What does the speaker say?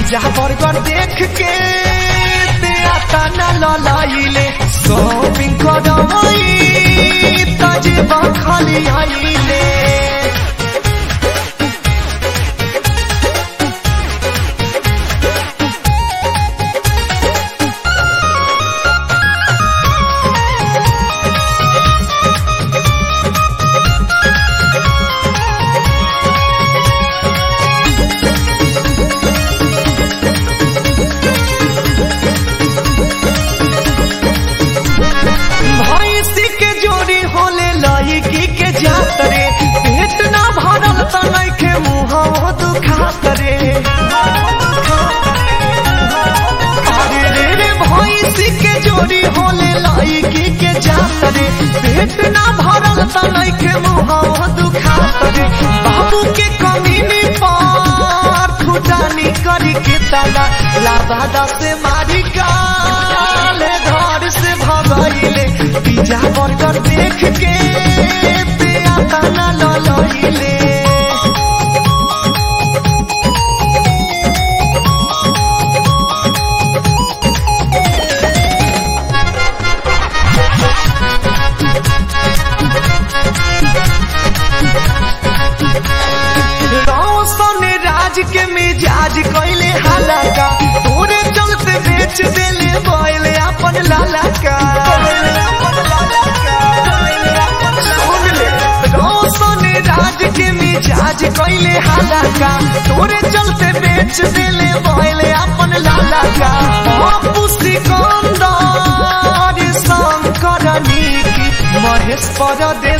pizza burger देख के ते आता न ललाइले शॉपिंग करवई ताजे खाली आइले भैंसी के जोड़ी होले लड़की के जात रे पेट ना भरल त नइखे मुंह दुखात रे अरे रे रे भैंसी के जोड़ी होले लड़की के जात रे पेट ना भरल त नइखे मुंह दुखात रे बाबू के कमीनी पर खुदानी करी के ताला लाबादा से मारी काले घर से भगइले पिज्जा बर्गर देख के पिया ताना ललइले रोशन राज के मिजाज कैले हालाका तोरे चलते बेच देले बोले अपन लाला का सुन ले, रोशन राज के मिजाज कैले हालाका तोरे चलते बेच देले बोले अपन लाला का बापू सिकंदर शंकर निकी महेश परदे